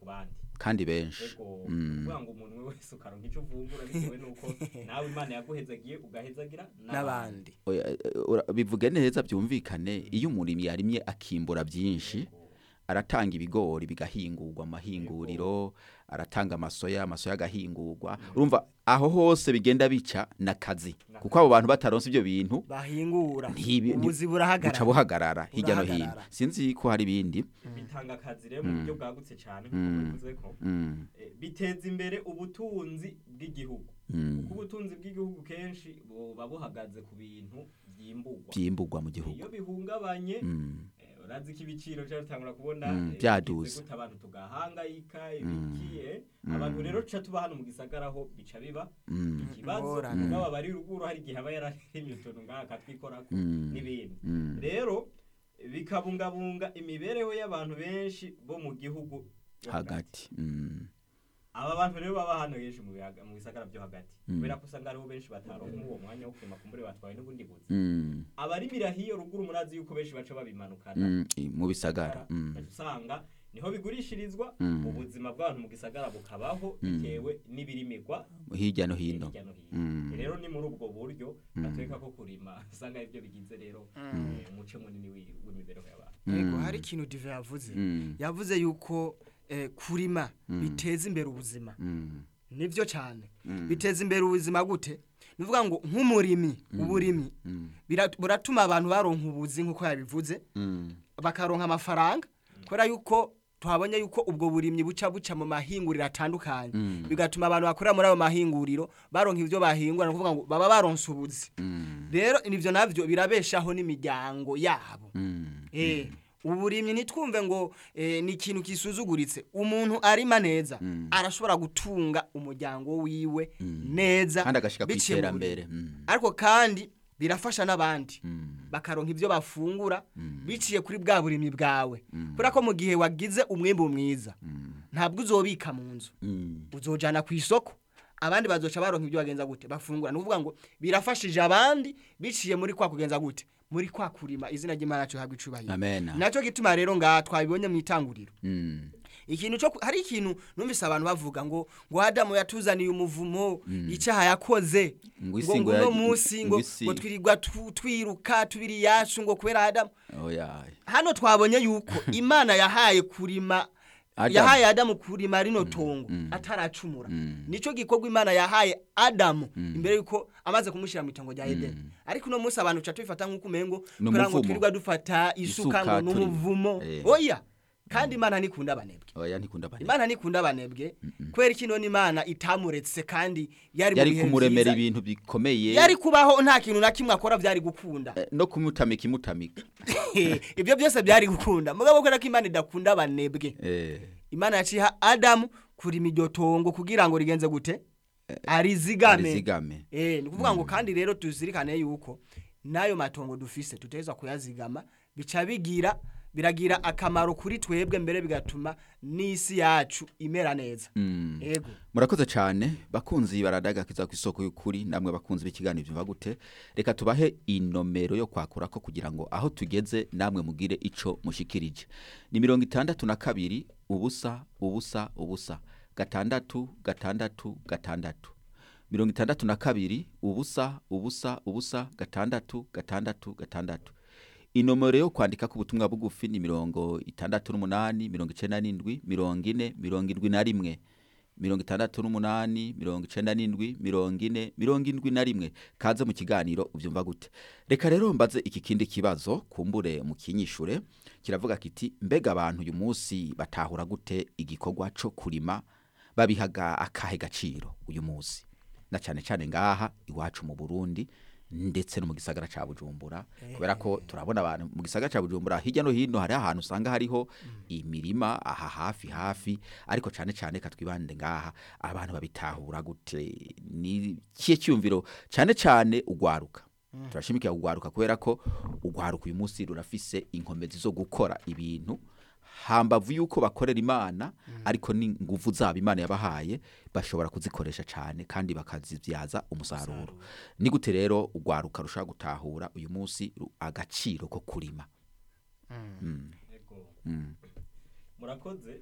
bandi kandi benshi ego Mm. kuvuga ngo umuntu wese ukaronka icyo uvungura bitewe nuko nawe imana yaguhezagiye ugahezagira n'abandi Oya, eh, ura- bivuge neza byumvikane iyo umurimyi yarimye akimbura byinshi Ego. aratanga ibigori bigahingurwa mu mahinguriro aratanga amasoya amasoya agahingurwa urumva aho hose bigenda bica n'akazi kuko abo bantu bataronse ibyo bintu bahingura ntibi- ubuzi buca burahagarara buhagarara hirya no hino Burahagarara. sinzi ko hari ibindi bitanga akazi rero mu buryo bwagutse cyane Mm. nk'uko bivuze ko Mm, eh, biteza imbere ubutunzi bw'igihugu mm, kuko ubutunzi bw'igihugu kenshi buba buhagaze ku bintu byimburwa byimburwa mu gihugu iyo bihungabanye Mm, eh, urazi ko ibiciro cyangwa utangura kubona Mm, eh, byaduze. bigize gute abantu tugahangayika ibikiye abantu rero tuca tuba hano mu gisagara ho bica biba mm, ikibazo Ingorane. mugabo aba ari ruguru hari igihe aba yararemye utuntu ngaha akatwikorako Mm. n'ibindi mm, rero bikabungabunga imibereho y'abantu benshi bo mu gihugu yo hagati Mm, aba bantu rero baba hano henshi mu bihaga- mu bisagara byo hagati Mm. kubera ko usanga hariho benshi bataronka uwo mwanya wo kurima kumbure batwawe n'ubundi buzi mm, abarimira hiyo ruguru murazi yuko benshi baca babimanukana mm, i- mu bisagara Mm, Ugaca usanga niho bigurishirizwa Mm. ubuzima bw'abantu mu gisagara bukabaho Mm. bitewe n'ibirimirwa hirya no hino hirya no hino Mm. rero ni muri ubwo buryo batwereka ko kurima usanga aribyo bigize rero eh, umuce munini wi- w'imibereho y'abantu yego Mm. hari ikintu dive yavuze Mm, yavuze yuko eh, kurima biteza imbere ubuzima mm, nivyo cyane Mm. biteza imbere ubuzima gute nuvuga ngo nk'umurimyi uburimyi mm, bira- buratuma abantu baronka ubuzi nk'uko yabivuze mm, bakaronka amafaranga kubera yuko tuhabonye yuko ubwo burimyi buca buca mu mahinguriro atandukanye Mm. bigatuma abantu bakorera muri ayo mahinguriro baronka ibyo bahingura ni ukuvuga ngo baba baronse ubuzi mm, rero nivyo navyo birabeshaho n'imiryango yabo mm, Eh, uburimyi ntitwumve ngo eh, ni ikintu kisuzuguritse umuntu arima neza Mm. arashobora gutunga umuryango wiwe neza kandi agashika ku biciye mu iterambere burimyi. Mm, ariko kandi birafasha n'abandi mm, bakaronka ibyo bafungura biciye kuri bwa burimyi bwawe kubera ko mu gihe wagize umwimbu mwiza ntabwo uzobika mu nzu mm, uzojana ku isoko abandi bazoca baronka ibyo bagenza gute bafungura ni ukuvuga ngo birafashije abandi biciye muri kwa kugenza gute muri kwa kurima izina ry'imana cyo habwa icubahiro amena nacyo gituma rero ngaha twabibonye mu itanguriro Mm, ikintu cyo ku- hari ikintu numvise abantu bavuga ngo ngo Adamu yatuzaniye umuvumo icyaha yakoze Ngo ngo isi ngo ngo no ya- munsi ngo ngo isi- ngo twirirwa tu- twiruka tubiri yacu ngo kubera Adamu oya hano twabonye yuko imana yahaye kurima Adamu. yahaye adamu kurima rino tongo ataracumura nico gikorwa imana yahaye adamu imbere yuko amaze kumushyira mu itongo rya edeni ariko uno munsi abantu tuca tubifata nk'uko umengo Ni kugira ngo umuvumo. twirirwa dufata isuka Isuka ngo turi- n'umuvumo Eh. oya kandi imana ntikunda abanebwe oya ntikunda bane imana ntikunda abanebwe kubera iki none imana itamuretse kandi yari mu yari bihe kumuremera byiza. ibintu bikomeye yari kubaho nta kintu na kimwe akora byari gukunda eh, no kumutamika imutamika ibyo byose byari gukunda mugabo kubera ko imana idakunda abanebwe eh imana yaciha adamu kurima iryo tongo kugira ngo rigenze gute arizigame arizigame Eh, ni ukuvuga ngo kandi rero tuzirikane yuko n'ayo matongo dufise tuteza kuyazigama bica bigira biragira akamaro kuri twebwe mbere bigatuma n'isi yacu imera neza Mm. ego murakoze cyane bakunzi baradagakiza ku isoko y'ukuri namwe bakunzi b'ikiganiro byumva gute reka tubahe inomero yo kwakura ko kugira ngo aho tugeze namwe mugire ico mushikirije ni mirongo itandatu na kabiri ubusa ubusa ubusa gatandatu gatandatu gatandatu mirongo itandatu na kabiri ubusa ubusa ubusa gatandatu gatandatu gatandatu inomero yo kwandika ku butumwa bugufi ni mirongo itandatu n'umunani mirongo icenda n'indwi mirongo ine mirongo indwi na rimwe mirongo itandatu n'umunani mirongo icenda n'indwi mirongo ine mirongo indwi na rimwe kaze mu kiganiro ubyumva gute reka rero mbaze iki kindi kibazo kumbure mu kinyishure kiravuga kiti mbega abantu uyu munsi batahura gute igikorwa co kurima babihaga akahe gaciro uyu munsi na cyane cyane ngaha iwacu mu Burundi ndetse no mu gisagara ca Bujumbura kubera ko turabona abantu mu gisagara ca Bujumbura hirya no hino hari ahantu usanga hariho imirima aha hafi hafi ariko cyane cyane katwibande ngaha abantu babitahura gute ni kiye cyumviro cyane cyane ugwaruka turashimikira ugwaruka kubera ko ugwaruka uyu munsi rurafise inkomezi zo gukora ibintu hambavu yuko bakorera imana ariko n'inguvu zabo imana yabahaye bashobora kuzikoresha cyane kandi bakazibyaza umusaruro ni gute rero ugwaruka rushaka gutahura uyu munsi ru- agaciro ko kurima Ego. Mm. murakoze eh,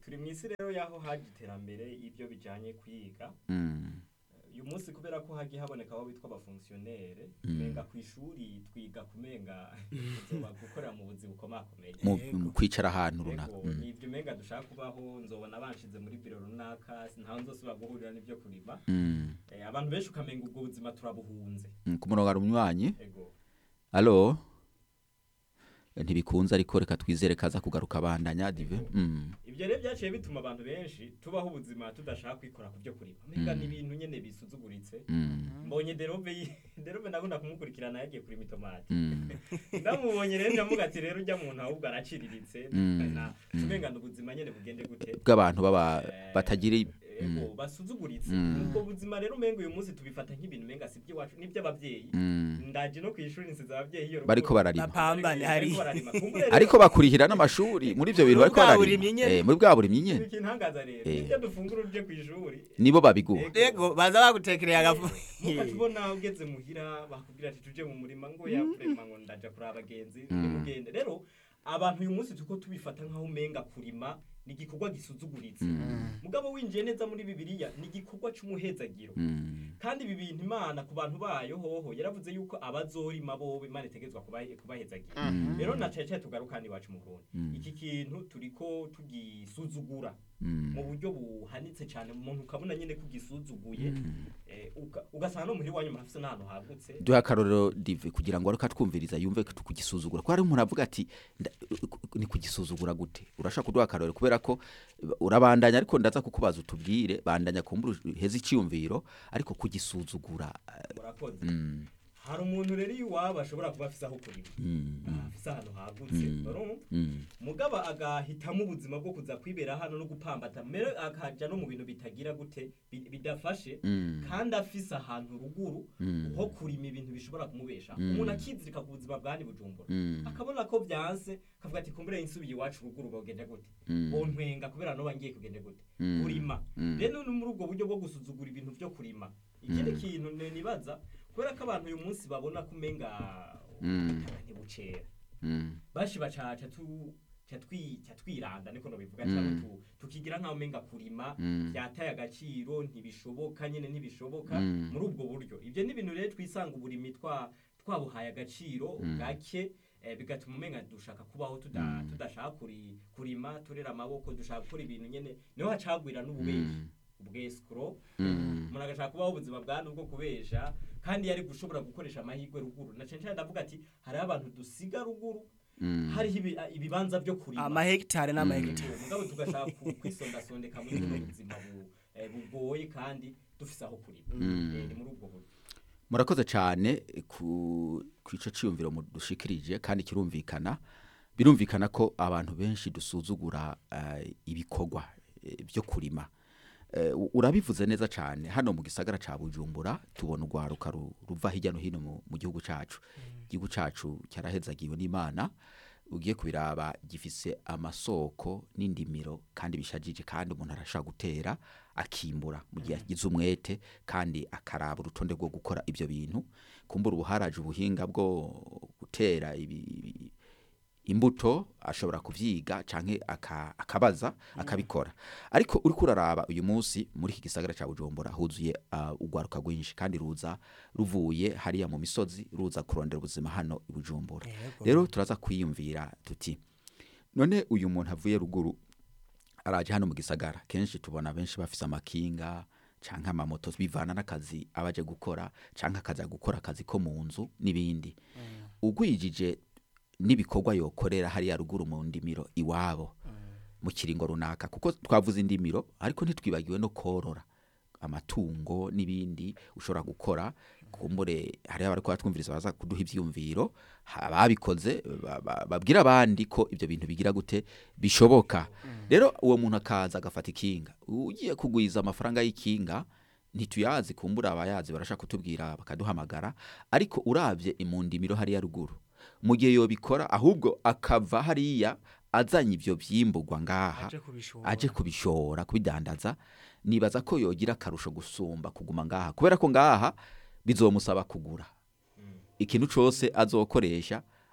turi mu isi rero y'aho haje iterambere y'ibyo bijyanye kwiga Mm. uyu munsi kubera ko hagiye haboneka aho bitwa abafonksiyonere Mm. menga ku ishuri twiga kumenga tuzoba gukorera mu buzi bukomakomeye mu Yego. mu kwicara ahantu runaka Ego, Mm. ni ibyo menga dushaka kubaho nzobona banshize muri biro runaka ntawe nzosubira guhurira n'ibyo kurima Mm. Eh, abantu benshi ukamenga ubwo buzima turabuhunze Mm, ku murongo hari umunywanyi ego alo ntibikunze ariko reka twizere kaza kugaruka bandanya dive Mm. ibyo rero byaciye bituma abantu benshi tubaho ubuzima tudashaka kwikora ku byo kurima menga Mm. ni ibintu nyene bisuzuguritse Mm. mbonye derobe yi- derobe ndakunda kumukurikirana yagiye kurima itomati Mm. ndamubonye rero ndamuga ati rero ujya muntu ahubwo araciriritse Mm. na tumengana ubuzima nyene bugende gute bw'abantu baba Eh, batagira i- ego basuzuguritse Mm. ubwo buzima rero umenga uyu munsi tubifata nk'ibintu menga si iby'iwacu n'iby'ababyeyi Mm. ndaje no ku ishuri nsize ababyeyi iyo bariko ruguru. bararima Bapambane hari. Bariko bararima. Kumbure rero- ariko bakurihira n'amashuri muri ibyo bintu Muri bariko bwa bararima burimyi nyene. Eh, muri bwa burimyi nyene Ikintu kintangaza rero Eh. ibyo dufungura uje ku ishuri nibo babiguha ego baza bagutekereye agafu mukatubona ugeze muhira bakubwira ati tuje mu murima ngo yakurema ngo ndaja kuri abagenzi nimugende rero abantu uyu munsi tuko tubifata nk'aho umenga kurima ni igikorwa gisuzuguritse mugabo winjiye neza muri bibiliya ni igikorwa c'umuhezagiro Mm. kandi ibi bintu imana ku bantu bayo hoho yaravuze yuko abazorima bobo imana itegerezwa kubahe- kubahezagira rero na caye caye tugarukana iwacu mu burundi Mm. iki kintu turiko tugisuzugura Mm. mu buryo buhanitse cyane umuntu ukabona nyine kugisuzuguye eh, uga- ugasanga no muhira iwanyu murafise n'ahantu hagutse duha akarorero dive kugira ngo ariko atwumviriza yumve ko kugisuzugura ko hari umuntu avuga ati nda- ni kugisuzugura gute urashaka kuduha akarorero kubera ko urabandanya ariko ndaza kukubaza utubwire bandanya kumbura heza icyiyumviro ariko kugisuzugura eh, murakoze mm, hari umuntu rero iwabo ashobora kuba afise aho kurima mm, mm, afise ahantu hagutse Mm. urumva? mm, mugaba agahitamo ubuzima bwo kuza kwibera hano no gupambata mbere akaja no mu bintu bitagira gute bi- bidafashe mm, kandi afise ahantu ruguru Mm. ho kurima ibintu bishobora kumubesha Mm. umuntu akizirika ku buzima bwani bujumbura mm, akabona ko byanse akavuga ati kumbure insubiye iwacu ruguru bogende gute Mm. bontwenga kubera no bangiye kugende gute Mm. kurima Mm. rero ni muri ubwo buryo bwo gusuzugura ibintu byo kurima ikindi kintu ne- nibaza kubera ko abantu uyu munsi babona ko umenga Mm. ubutaka ntibucera mm, bashi bacaca tu catwi catwiranda niko no bivuga Mm. cyangwa tu tukigira nkaho umenga kurima Mm. byataye agaciro ntibishoboka nyene ntibishoboka Mm. muri ubwo buryo ibyo ni ibintu rero twisanga uburimi twa twabuhaye agaciro Mm. gake eh, bigatuma umenga dushaka kubaho tuda, Mm. tudashaka kuri, kurima turera amaboko dushaka gukora ibintu nyene niho hacagwira n'ububeshi Mm. ubwescro Mm. umuntu agashaka kubaho ubuzima bwa nubwo kubesha kandi yari gushobora gukoresha amahirwe ruguru na cyane cyane ndavuga ati hariho abantu dusiga ruguru Mm. hariho ibi- ibibanza byo kurima amahegitari n'amahegitari Yego, mugabo tugashaka ku- kwisondasondeka muri buno buzima bu- eh, bugoye kandi dufise aho kurima Mm. Eh, ni muri ubwo buryo murakoze cyane ku ku ico ciyumviro mudushikirije kandi kirumvikana birumvikana ko abantu benshi dusuzugura eh, ibikorwa eh, byo kurima Eh, u- urabivuze neza cyane hano mu gisagara ca bujumbura tubona urwaruka ru- ruva hirya no hino mu- mu gihugu cacu igihugu cacu cyarahezagiwe n'imana ugiye kubiraba gifise amasoko n'indimiro kandi bishajije kandi umuntu arashaka gutera akimbura mu gihe agize umwete kandi akaraba urutonde rwo gukora ibyo bintu kumbura ubu haraje ubuhinga bwo gutera ibi, ibi- imbuto ashobora kuvyiga canke aka- akabaza akabikora ariko uriko uraraba uyu munsi muri iki gisagara ca bujumbura huzuye uh, urwaruka rwinshi kandi ruza ruvuye hariya mu misozi ruza kurondera ubuzima hano i bujumbura Yego. rero turaza kwiyumvira tuti none uyu muntu avuye ruguru araje hano mu gisagara kenshi tubona benshi bafise amakinga canke amamoto bivana n'akazi abaje gukora canke akaza gukora akazi ko mu nzu n'ibindi ugwijije n'ibikorwa yokorera hariya ruguru mu ndimiro iwabo mu kiringo runaka kuko twavuze indimiro ariko ntitwibagiwe no korora amatungo n'ibindi ushobora gukora kumbure hariho abariko batwumviriza baza kuduha ivyumviro ababikoze ba- ba- babwira abandi ko ibyo bintu bigira gute bishoboka rero uwo muntu akaza agafata ikinga ugiye kugwiza amafaranga y'ikinga ntituyazi kumbura abayazi barashaka kutubwira bakaduhamagara ariko uravye imundimiro hariya ruguru mu gihe yobikora ahubwo akava hariya azanye ivyo vyimburwa ngaha aje kubishora aje kubishora kubidandaza nibaza ko yogira akarusho gusumba kuguma ngaha kubera ko ngaha bizomusaba kugura ikintu cose azokoresha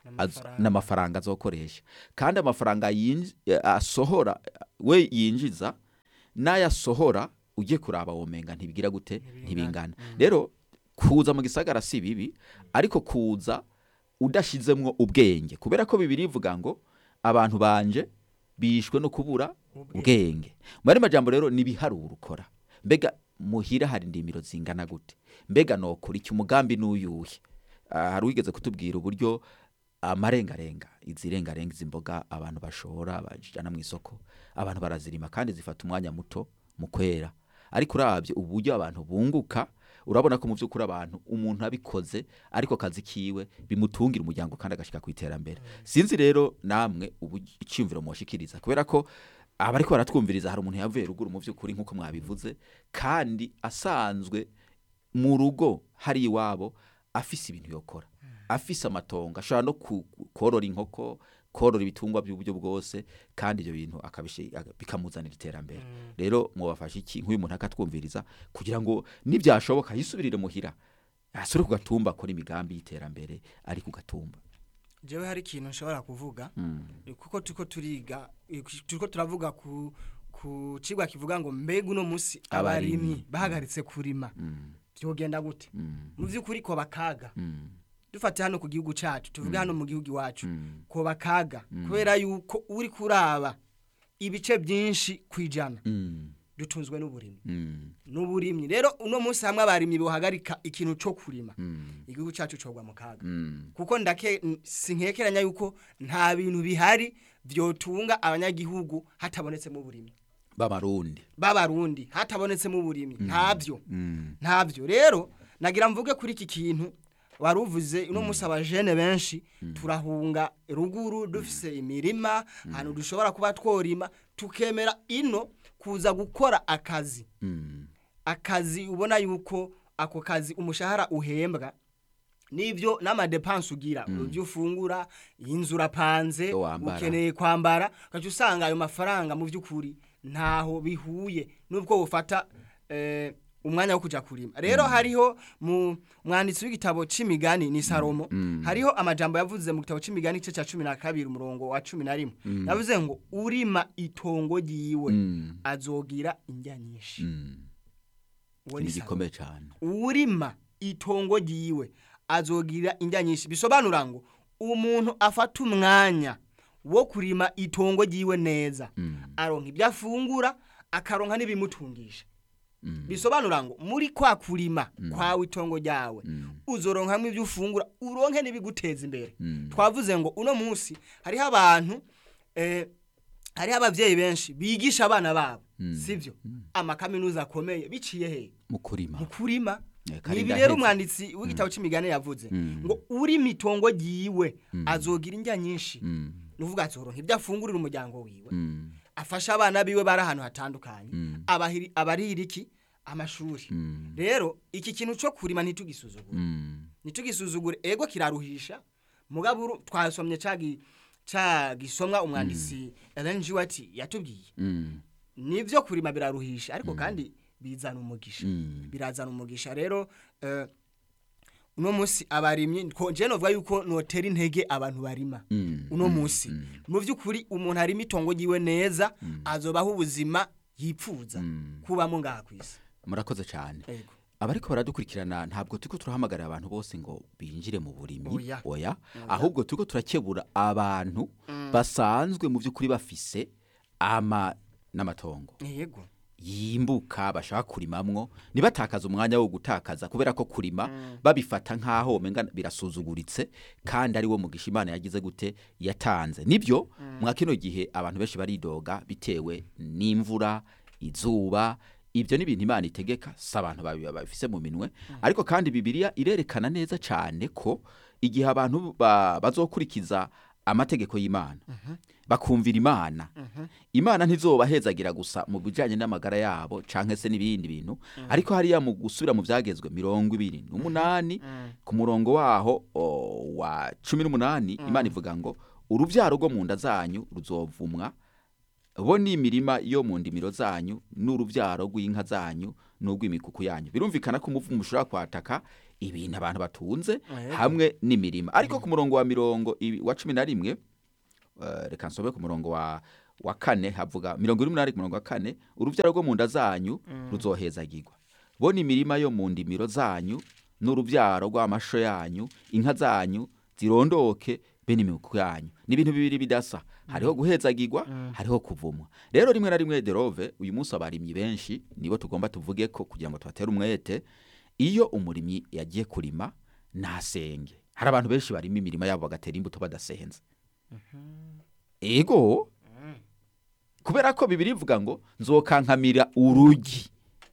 az- N'amafaranga. n'amafaranga azokoresha kandi amafaranga yinj- eh, asohora we yinjiza n'ayasohora ugiye kuraba womenga ntibigira gute ntibingana rero kuza mu gisagara si bibi ariko kuza udashizemwo ubwenge kubera ko bibiri ivuga ngo abantu banje bishwe no kubura ubwenge mu yandi majambo rero nibiharura ukora mbega muhira hari indimiro zingana gute mbega nokora iki umugambi n'uyuhe Ah, hari uwigeze kutubwira uburyo amarengarenga izi rengarenga izi mboga abantu bashora bajana mu isoko abantu barazirima kandi zifata umwanya muto mu kwera ariko urabye uburyo abantu bunguka urabona ko mu by'ukuri abantu umuntu abikoze ariko akazi kiwe bimutungira umuryango kandi agashyika ku iterambere sinzi rero namwe ubu icyumviro mushikiriza kubera ko abariko baratwumviriza hari umuntu yavuye ruguru mu by'ukuri nk'uko mwabivuze kandi asanzwe mu rugo hari iwabo afise ibintu yokora afise amatongo ashobora no ku- korora inkoko korora ibitungwa by'uburyo bwose kandi ibyo bintu akabishi- aga- bikamuzanira iterambere rero mubafasha iki nk'uyu muntu akatwumviriza kugira ngo nibyashoboka yisubirire muhira asubire ku gatumba akora imigambi y'iterambere ari ku gatumba jewe hari ikintu nshobora kuvuga Mm. kuko turiko turiga turiko turavuga ku ku cigwa kivuga ngo mbega uno musi Abarimyi. abarimyi bahagaritse kurima Mm. byogenda gute Mm. mu vy'ukuri ko bakaga Mm. dufate hano ku gihugu cacu tuvuge hano mu gihugu iwacu Mm. ko bakaga kubera yuko uri kuraba ibice byinshi kwijana Mm. dutunzwe n'uburimyi Mm. n'uburimyi rero uno munsi hamwe abarimyi bohagarika ikintu co kurima Mm. igihugu cacu cogwa mu kaga Mm. kuko ndake n- sinkekeranya yuko nta bintu bihari vyotunga abanyagihugu hatabonetsemo uburimyi b'abarundi b'abarundi hatabonetsemo uburimyi ntabyo Mm. ntabyo rero nagira mvuge kuri iki kintu wari uvuze uno munsi abajene benshi turahunga ruguru dufise imirima ahantu dushobora kuba tworima tukemera ino kuza gukora akazi Mm. akazi ubona yuko ako kazi umushahara uhembwa nibyo n'amadepanse ugira ibyo ufungura inzu urapanze Ibyo wambara. ukeneye kwambara ugaca usanga ayo mafaranga mu by'ukuri ntaho bihuye n'ubwo bufata eh, umwanya wo kujya kurima rero hariho mu mwanditsi w'igitabo c'imigani ni salomo hariho amajambo yavuze mu gitabo c'imigani igice cya cumi na kabiri umurongo wa cumi na rimwe yavuze ngo urima itongo ryiwe Mm. azogira indya nyinshi Mm. uwo ni ni Salomo. gikomeye cyane urima itongo ryiwe azogira indya nyinshi bisobanura ngo umuntu afata umwanya wo kurima itongo ryiwe neza Mm. aronka ibyo afungura akaronka n'ibimutungisha Mm. bisobanura ngo muri kwa kurima kwawe itongo ryawe Mm. uzoronkamwo ibyo ufungura uronke n'ibiguteza imbere Mm. twavuze ngo uno munsi hariho abantu eh, hariho ababyeyi benshi bigisha abana babo Mm. sibyo amakaminuza akomeye biciye hehe mu kurima mu kurima Eh, nibi Karinda rero Hezi. umwanditsi w'igitabo c'imigani yavuze Mm. ngo uri mitongo ryiwe azogira indya nyinshi Mm. nuvuga azoronka ibyo afungurira umuryango wiwe Mm. afasha abana biwe bari ahantu hatandukanye Mm. abahiri- abarira iki amashuri Mm. rero iki kintu co kurima ntitugisuzugure Mm. ntitugisuzugure ego kiraruhisha mugabo uru- twasomye cagi ca gisomwa umwanditsi Ellen G. White yatubwiye Mm. nivyo kurima biraruhisha ariko kandi bizana umugisha Mm. birazana umugisha rero eh, uno munsi abarimyi ko je novuga yuko notera intege abantu barima Mm. uno munsi mu by'ukuri umuntu arima itongo ryiwe neza azobaho ubuzima yipfuza Mm. kubamo ngaha ku isi murakoze cyane Ego. abariko baradukurikirana ntabwo turiko turahamagarira abantu bose ngo binjire mu burimyi Oya. oya ahubwo turiko turakebura abantu basanzwe mu by'ukuri bafise ama n'amatongo yego yimbuka bashaka kurimamwo ntibatakaze umwanya wo gutakaza kubera ko kurima babifata nk'aho womenga birasuzuguritse kandi ari wo mugisha imana yagize gute yatanze nibyo mwa kino gihe abantu benshi baridoga bitewe n'imvura izuba ibyo ni ibintu imana itegeka si abantu babi- babifise mu minwe ariko kandi bibiliya irerekana neza cyane ko igihe abantu ba- bazokurikiza amategeko y'imana bakumvira imana imana ntizobahezagira gusa mu bijyanye n'amagara yabo cyangwa se n'ibindi bintu ariko hariya mu gusubira mu byagezwe mirongo ibiri n'umunani ku murongo waho o, wa cumi n'umunani imana ivuga ngo urubyaro rwo mu nda zanyu ruzovumwa bo ni imirima yo mu ndimiro zanyu n'urubyaro rw'inka zanyu n'urw'imikuku yanyu birumvikana ko umuvumo ushobora kwataka ibintu abantu batunze Yego. hamwe n'imirima ariko ku murongo wa mirongo ibi- wa cumi na rimwe eh, reka nsobe ku murongo wa wa kane havuga mirongo ine n'umunani ku murongo wa kane urubyaro rwo mu nda zanyu ruzohezagirwa bo ni imirima yo mu ndimiro zanyu n'urubyaro rw'amasho yanyu inka zanyu zirondoke be n'imikuku yanyu ni ibintu bibiri bidasa hariho guhezagirwa hariho kuvumwa rero rimwe na rimwe derove uyu munsi abarimyi benshi nibo tugomba tuvuge ko kugira ngo tubatere umwete iyo umurimyi yagiye kurima nasenge hari abantu benshi barima imirima yabo bagatera imbuto badasenze ego kubera ko bibiri ivuga ngo nzokankamira urugi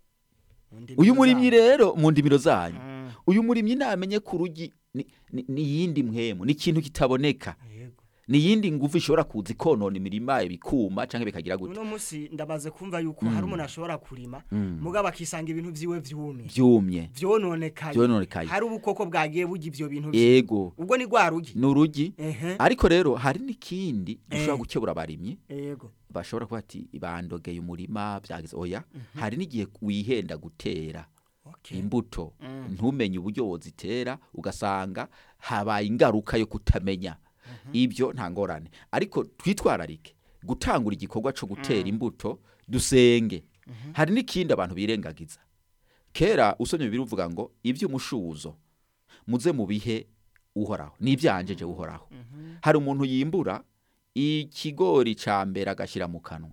Mu ndimi uyu murimyi zayo. rero mu ndimiro zanyu Mm. uyu murimyi namenye ko urugi ni- ni ni iyindi mpwemu ni ikintu kitaboneka Yego. ni iyindi nguvu ishobora kuza ikonona imirima bikuma cyangwa bikagira gute uno munsi ndamaze kumva yuko hari umuntu ashobora kurima Mm. mugabo akisanga ibintu vyiwe vyumye byumye vyononekaye Vyononekaye. hari ubukoko bwagiye burya ivyo bintu vyiwe. ego ubwo ni rwa rugi ni urugi ehe ariko rero hari n'ikindi dushobora Eh. gukebura abarimyi yego bashobora kuba ati bandogeye umurima byagize oya hari n'igihe wihenda gutera okay imbuto Mm. ntumenye uburyo wozitera ugasanga habaye ingaruka yo kutamenya ibyo nta ngorane ariko twitwararike gutangura igikorwa cyo gutera imbuto dusenge hari n'ikindi abantu birengagiza kera usomye biruvuga ngo iby'umushuzo muze mu bihe uhoraho n'ibyanjeje uhoraho hari umuntu yimbura ikigori ca mbere agashyira mu kanwa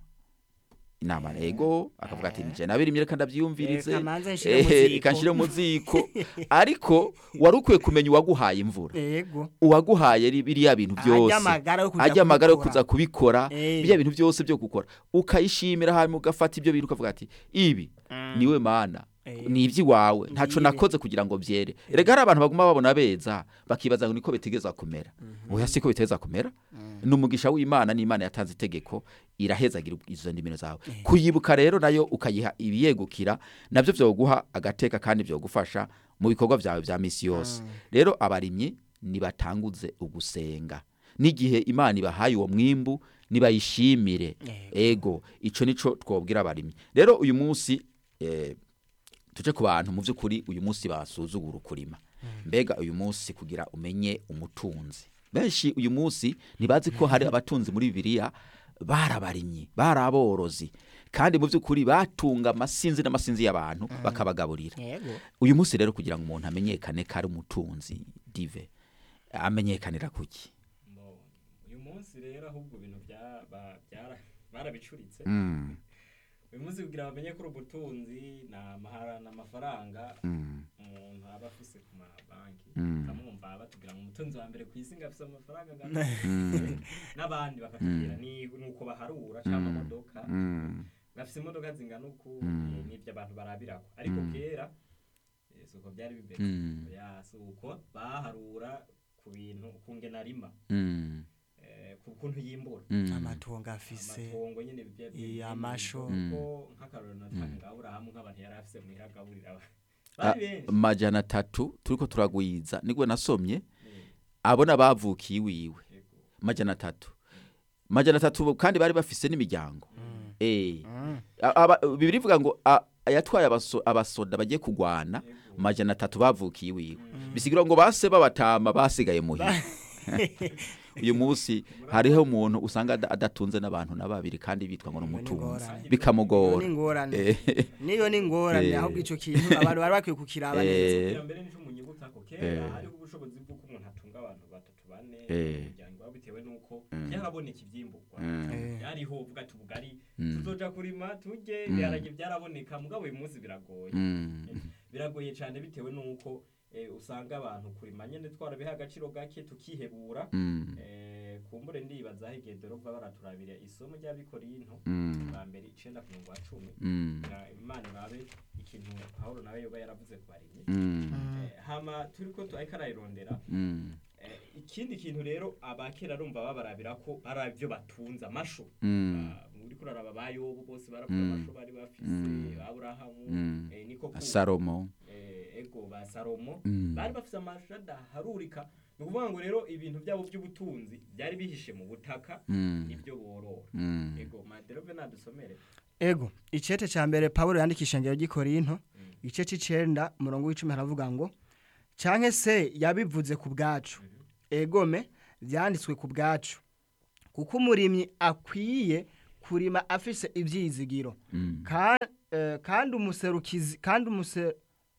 inama rego akavuga ati nije nabirimye reka ndabyiyumvirize Reka manze nshire mu ehe, ziko." reka nshire mu ziko ariko wari ukwiye kumenya uwaguhaye imvura yego uwaguhaye ri- biriya bintu byose ajya amagara yo kuja ajya amagara yo kubikora. kuza kubikora Eh. biriya bintu byose byo gukora ukayishimira hanyuma ugafata ibyo bintu ukavuga ati ibi niwe mana Eh. ni iby'iwawe ntaco Ngibi. nakoze kugira ngo byere rega hari abantu baguma babona beza bakibaza ngo niko bitegeza kumera oya siko biteza kumera ni umugisha w'imana n'imana yatanze itegeko irahezagira izo ndimiro zawe kuyibuka rero nayo ukayiha ibiyegukira nabyo byoguha agateka kandi byogufasha mu bikorwa byawe bya misi yose rero abarimyi nibatanguze ugusenga n'igihe imana ibahaye uwo mwimbu nibayishimire ego ico nico twobwira abarimyi rero uyu munsi eh, tuje ku bantu mu by'ukuri uyu munsi basuzugura ukurima mbega uyu munsi kugira umenye umutunzi benshi uyu munsi ntibazi ko hari abatunzi muri bibiliya barabarimyi baraborozi kandi mu by'ukuri batunga amasinzi n'amasinzi y'abantu bakabagaburira yego uyu munsi rero kugira ngo umuntu amenyekane ko ari umutunzi dive amenyekanira kuki Mo- uyu munsi rero ahubwo ibintu bya- ba- byara- barabicuritse Mm, uyu munsi kugira ngo bamenye ko uri umutunzi ni amahara ni amafaranga mm, umuntu aba afise ku mabanki Mm. ukamwumva batubwira ngo umutunzi wa mbere ku isi ngo afise amafaranga angana mm, n'abandi bakatubwira ni nuko baharura cyangwa amamodoka mm, bafise imodoka zingana uku Mm. ni- nivyo abantu barabirako ariko Mm. kera eh, suko byari bimeze Mm. ya suko baharura ku bintu ku ngenarima mm, eh, ku kuntu yimbura mm. amatongo afise amatongo nyene bya- bya- Eh, bya- amasho. kuko nk'akarorero natanga aburahamu nk'abantu yari afise muhira agaburira aba- Ah, bari benshi majana atatu turiko turagwiza nigwe nasomye Eh, abona bavukiye iwiwe yego. majana atatu majana atatu kandi bari bafise n'imiryango eh Mm. A- aba- bibiri ivuga ngo a- yatwaye abaso- abasoda bagiye kugwana Yego. majana atatu bavukiye iwiwe bisigira ngo base babatama basigaye muhira uyu munsi hariho umuntu usanga ada- adatunze n'abantu na babiri kandi bitwa ngo ni Iyo ni umutunzi ingorane. Iyo bikamugora ni ingorane Eh, niyo ni ingorane Eh. ahubwo ico kintu abantu bari bakwiye kukiraba neza Eh. kugira mbere nico munyibutako Eh. kera hariho ubushobozi bw'uko umuntu atunga abantu batatu bane Eh. umuryango wabo bitewe n'uko Mm. byaraboneka ivyimburwa Mm. Eh. byariho uvuga ati ubugari Mm. tuzoja kurima turye Mm. ibiharage byaraboneka mugabo uyu munsi biragoye mm, biragoye cyane bitewe n'uko eh, usanga abantu kurima nyene twarabiha agaciro gake tukihebura mm, Eh, kumbure ndibaza aho igihe dorova baraturabira isomo ry'abikorinto mm, bwa mbere icenda ku murongo wa cumi mm, Na- imana nabe ikintu pawulo nawe yoba yaravuze ku barimyi mm, Eh, hama turiko tu- ariko arayirondera mm, Eh, ikindi kintu rero abakera arumva babarabira ko ari byo batunze amasho mm, Ah, uriko uraraba ba yobu bose baravuga Mm. amasho bari bafise Mm. aburahamu Mm. eh, niko ku- salomo eh, ego ba salomo Mm. bari bafise amasho adaharurika ni ukuvuga ngo rero ibintu byabo by'ubutunzi byari bihishe mu butaka Mm. nibyo borora Mm. ego maderove nadusomere ego icete ca mbere pawulo yandikisha ngero gikorinto igice c'icenda umurongo w'icumi haravuga ngo canke se yabivuze ku bwacu egome vyanditswe ku bwacu kuko umurimyi akwiye kurima afise ivyizigiro Mm. Ka- eh, kandi umuserukizi kandi umuse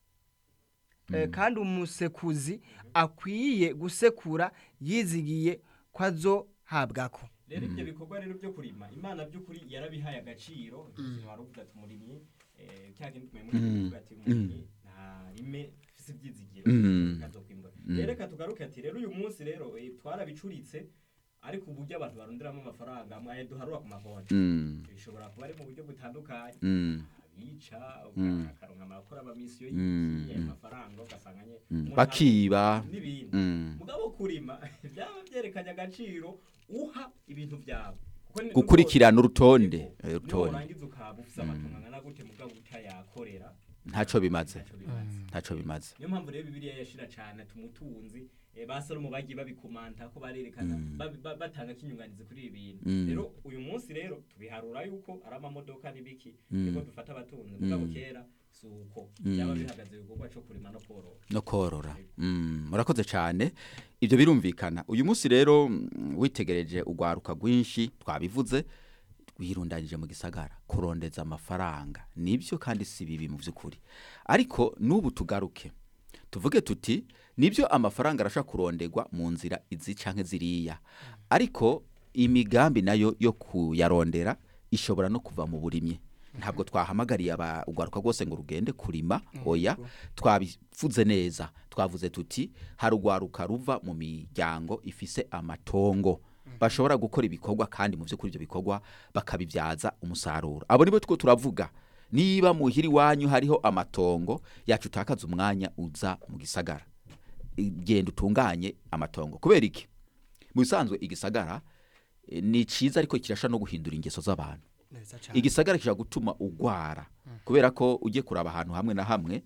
eh, kandi umusekuzi akwiye gusekura yizigiye ko azohabwako rero ibyo bikorwa rero byo kurima imana by'ukuri yarabihaye agaciro ubuzima wari uvuga ati umurimyi eh, cya kindi tumenya muri Mm. uvuga ati umurimyi ntarime afise ibyizigiro Mm. azokwimbura Mm. rero reka tugaruke ati rero uyu munsi rero eh, twarabicuritse ariko uburyo abantu baronderamo amafaranga mwaye duharura ku makonti Mm. bishobora kuba ari mu buryo butandukanye Mm. abica Mm. akaronka amakuru amamisiyo Mm. y'iki ayo mafaranga ugasanga nye Mm. umuntu bakiba n'ibindi Mm. mugabo kurima byaba byerekanye agaciro uha ibintu byawe Kuko ni- gukurikirana urutonde Yego. eh, niyo urutonde warangiza ukaba ufise amatungo angana gute mugabo utayakorera ntaco bimaze ntacyo bimaze ntaco bimaze niyo mpamvu rero bibiliya yashira cane ati umutunzi eh, ba salomo bagiye babikomanta ko barerekana Mm. babi- ba- batanga kinyunganizi kuri ibi bintu Mm. rero uyu munsi rero tubiharura yuko ari amamodoka n'ibiki Mm. niko dufata abatunzi mugabo Mm. kera si uko Mm. byaba bihagaze ibikorwa co kurima no korora no korora Mm, murakoze cyane ibyo birumvikana uyu munsi rero mm, witegereje urwaruka rwinshi twabivuze wirundanyije mu gisagara kurondeza amafaranga nibyo kandi si bibi mu by'ukuri ariko n'ubu tugaruke tuvuge tuti nibyo amafaranga arashobora kurondegwa mu nzira izi canke ziriya ariko imigambi nayo yo kuyarondera ishobora no kuva mu burimyi ntabwo twahamagariye aba- urwaruka rwose ngo rugende kurima oya twabivuze neza twavuze tuti hari urwaruka ruva mu miryango ifise amatongo bashobora gukora ibikorwa kandi mu by'ukuri ibyo bikorwa bakabibyaza umusaruro abo nibo two turavuga niba muhira iwanyu hariho amatongo yacu utakaza umwanya uza mu gisagara I- genda utunganye amatongo kubera iki mu bisanzwe igisagara eh, ni cyiza ariko kirasha no guhindura ingeso z'abantu neza cyane igisagara kishobora gutuma ugwara kubera ko ugiye kuraba ahantu hamwe na hamwe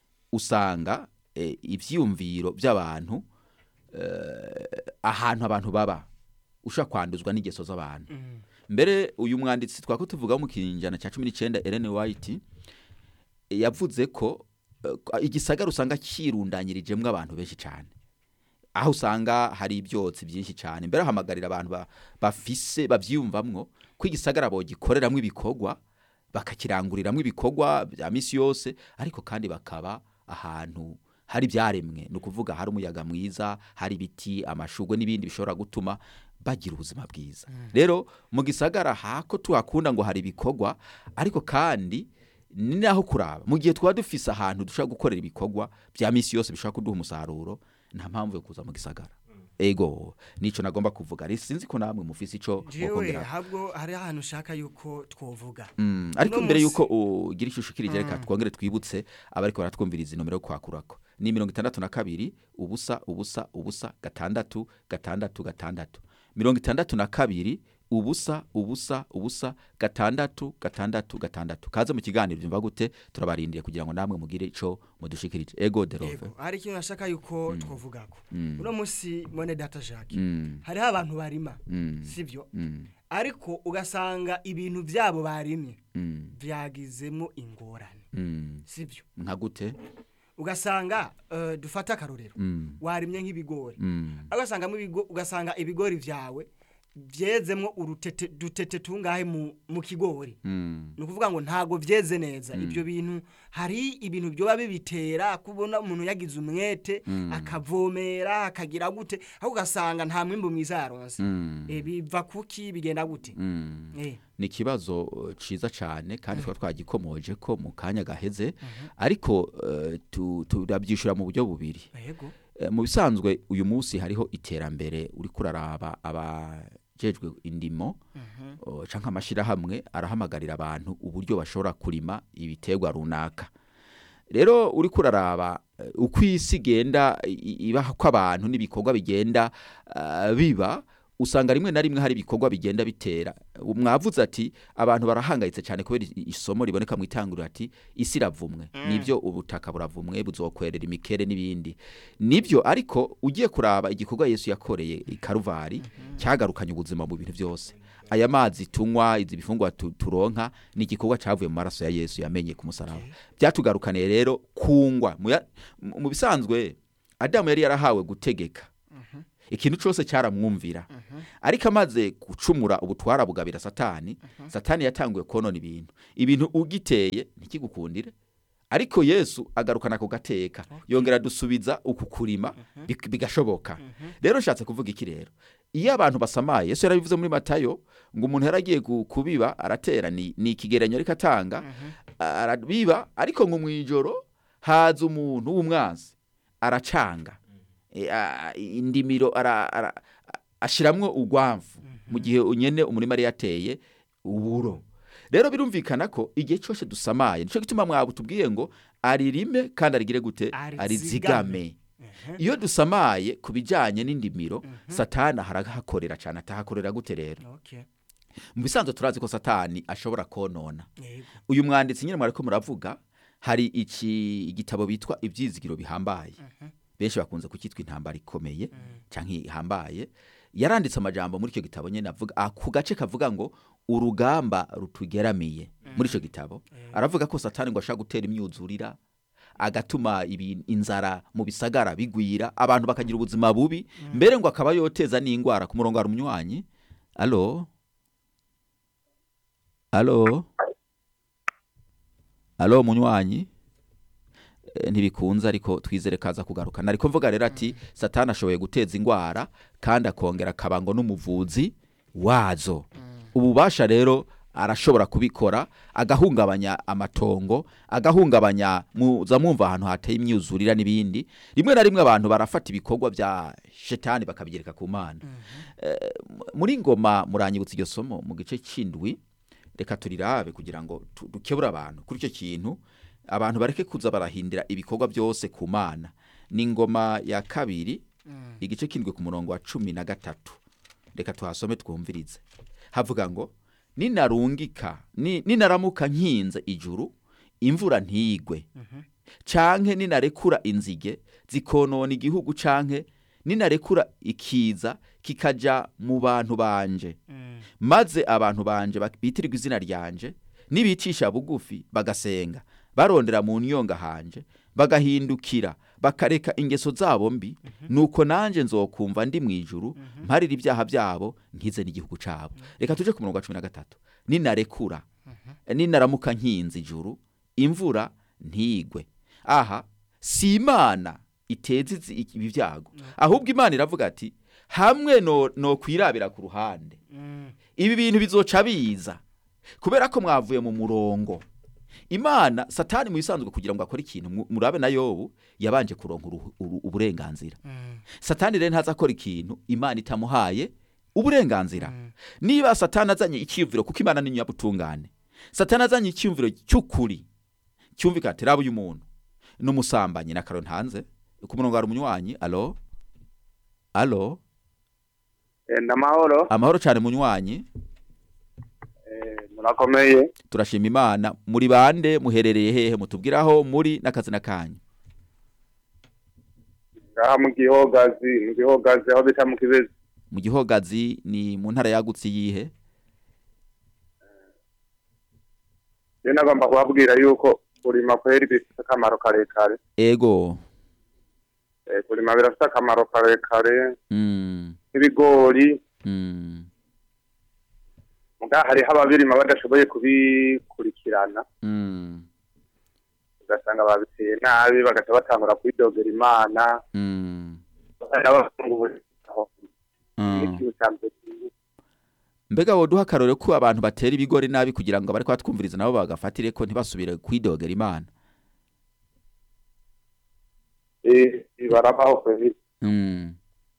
usanga eh, ivyiyumviro by'abantu eh, ahantu abantu baba ushobora kwanduzwa n'ingeso z'abantu mbere uyu mwanditsi twako tuvuga mu kinjana cya cumi n'icyenda Ellen White eh, yavuze ko eh, igisagara usanga kirundanyirijemwo abantu benshi cyane aho usanga hari ibyotsi byinshi cyane mbere hamagarira abantu ba- bafise bavyiyumvamwo ko igisagara bogikoreramwo ibikorwa bakakiranguriramwo ibikorwa bya misi yose ariko kandi bakaba ahantu hari ibyaremwe ni ukuvuga hari umuyaga mwiza hari ibiti amashugwe n'ibindi bishobora gutuma bagira ubuzima bwiza rero mu gisagara hako tuhakunda ngo hari ibikorwa ariko kandi ni naho kuraba mu gihe twaba dufise ahantu dushobora gukorera ibikorwa bya misi yose bishobora kuduha umusaruro nta mpamvu yo kuza mu gisagara ego nico nagomba kuvuga rero sinzi ko namwe mufise ico jewe mukongera habwo hari ahantu ushaka yuko twovuga Mm, ariko Uno mbere musi- yuko ugira ishusho ukirije reka twongere twibutse abariko baratwumviriza inomero yo kwakurako ni mirongo itandatu na kabiri ubusa ubusa ubusa gatandatu gatandatu gatandatu mirongo itandatu na kabiri ubusa ubusa ubusa gatandatu gatandatu gatandatu kaze mu kiganiro byumva gute turabarindiriye kugira ngo namwe mugire ico mudushikirije ego derove yego hari ikintu nashaka yuko twovugako Mm. uno munsi mwene data jacques Mm, hariho abantu barima mm, sibyo mm, ariko ugasanga ibintu byabo barimye mm, byagizemo ingorane mm. sibyo nka gute ugasanga eh, dufate akarorero Mm, warimye nk'ibigori mm, ugasangamo ibigo ugasanga ibigori byawe byezemwo urutete dutete tungahe mu, mu kigori mm, ni ukuvuga ngo ntago byeze neza ibyo bintu hari ibintu byoba bibitera kubona umuntu yagize umwete akavomera akagira gute aho ugasanga nta mwimbu mwiza yaronse mm, Eh, biva kuki bigenda gute mm. Eh, ni ikibazo uh, ciza cyane kandi twaba twagikomoje ko mu kanya gaheze ariko uh, tu- turabyishura mu buryo bubiri yego Eh, mu bisanzwe uyu munsi hariho iterambere uri kuraraba abajejwe indimo uh, canke amashirahamwe arahamagarira abantu uburyo bashobora kurima ibiterwa runaka rero uri kuraraba eh, uko isi igenda i- i- ibaho ko abantu n'ibikorwa bigenda ah, biba usanga rimwe na rimwe hari ibikorwa bigenda bitera mwavuze ati abantu barahangayitse cyane kubera i- isomo riboneka mu itanguriro ati isi iravumwe nibyo ubutaka buravumwe buzokwerera imikere n'ibindi nibyo ariko ugiye kuraba igikorwa yesu yakoreye i karuvari cyagarukanye ubuzima mu bintu byose aya mazi tunywa izi bifungwa tu- turonka ni igikorwa cyavuye mu maraso ya yesu yamenye ku musaraba byatugarukaniye rero kungwa mu ya- mu mu bisanzwe adamu yari yarahawe gutegeka ikintu cyose cyaramwumvira ariko amaze gucumura ubutwara bugabira satani satani yatanguye konona ibintu ibintu ugiteye ntikigukundire ariko yesu agarukana ku gateka yongera dusubiza uku kurima bik- bigashoboka rero nshatse kuvuga iki rero iyo abantu basamaye yesu yarabivuze muri matayo ngo umuntu yaragiye gu- kubiba aratera ni, ni ikigereranyo ariko atanga arabiba ariko ngo mu ijoro haza umuntu w'umwanzi aracanga E, a- indimiro ara- ara- ashiramwo urwamvu mu gihe unyene umurima yari yateye uburo rero birumvikana ko igihe cyose dusamaye nicyo gituma mwabo tubwiye ngo aririme kandi arigire gute Arizigame. arizigame iyo dusamaye ku bijyanye n'indimiro satani harahakorera cyane atahakorera gute rero Okay. mu bisanzwe turazi ko satani ashobora konona Yego. uyu mwanditsi nyine mwariko muravuga hari iki igitabo bitwa ibyizigiro bihambaye benshi bakunze kucyitwa intambara ikomeye cyangwa ihambaye yaranditse amajambo muri icyo gitabo nyine avuga ah, ku gace kavuga ngo urugamba rutugeramiye muri icyo gitabo aravuga ko satani ngo ashaka gutera imyuzurira agatuma ibi- inzara mu bisagara bigwira abantu bakagira ubuzima bubi mbere ngo akaba yoteza n'indwara ku murongo hari umunywanyi alo alo alo munywanyi Eh, ntibikunze ariko twizere kaza kugaruka nariko mvuga rero ati satani ashoboye guteza indwara kandi akongera akaba ngo n'umuvuzi wazo ububasha rero arashobora kubikora agahungabanya amatongo agahungabanya muza mwumva ahantu hateye imyuzurira n'ibindi rimwe na rimwe abantu barafata ibikorwa bya shetani bakabigereka ku mana Eh, muri ngoma muranyibutsa iryo somo mu gice cy'indwi reka turirabe kugira ngo tu- dukebure abantu kuri icyo kintu abantu bareke kuza barahindira ibikorwa byose ku mana ni ingoma ya kabiri igice kindwe ku murongo wa cumi na gatatu reka tuhasome twumvirize havuga ngo ninarungika ni- ninaramuka nkinze ijuru imvura ntigwe canke ninarekura inzige zikonona igihugu canke ninarekura ikiza kikaja mu bantu banje maze abantu banje bak- bitirirwa izina ryanje nibicisha bugufi bagasenga barondera mu nyonga hanje bagahindukira bakareka ingeso zabo mbi nuko nanje nzokumva ndi mu ijuru mparira ibyaha byabo nkize n'igihugu cabo reka tuje ku murongo wa cumi na gatatu ninarekura ninaramuka nkinze ijuru imvura ntigwe aha si imana iteza izi- ibi byago ahubwo imana iravuga ati hamwe no, no kwirabira ku ruhande ibi bintu bizoca biza kubera ko mwavuye mu murongo imana satani mu bisanzwe kugira ngo akore ikintu mu- murabe na yobu yabanje kuronka uruhu- uru- uburenganzira satani rero ntaza akora ikintu imana itamuhaye uburenganzira niba satani azanye icyiyumviro kuko imana ni nyabutungane satani azanye icyiyumviro cy'ukuri cyumvikana ati raba uyu muntu n'umusambanyi na karo ntanze ku murongo hari umunywanyi alo alo enda amahoro amahoro cyane munywanyi Eh, murakomeye turashima imana muri bande muherereye hehe mutubwire aho muri n'akazina kanyu ngaha mu gihogazi mu gihogazi aho bita mu kibezi mu gihogazi ni mu ntara yagutse yihe rero nagomba kubabwira yuko kurima kweri bifite akamaro karekare ego Eh, kurima birafite akamaro karekare mm, nk'ibigori mm, muga hariho ababirima badashoboye kubikurikirana mm, ugasanga babiteye nabi bagaca batangura kwidogera imana mm, n'abafungura mm. n'ikintu cya mbere kibi. mbega woduha akarore ko abantu batera ibigori nabi kugira ngo bari twumviriza nabo bagafatire ko ntibasubire kwidogera imana Eh, barabaho kweri mm,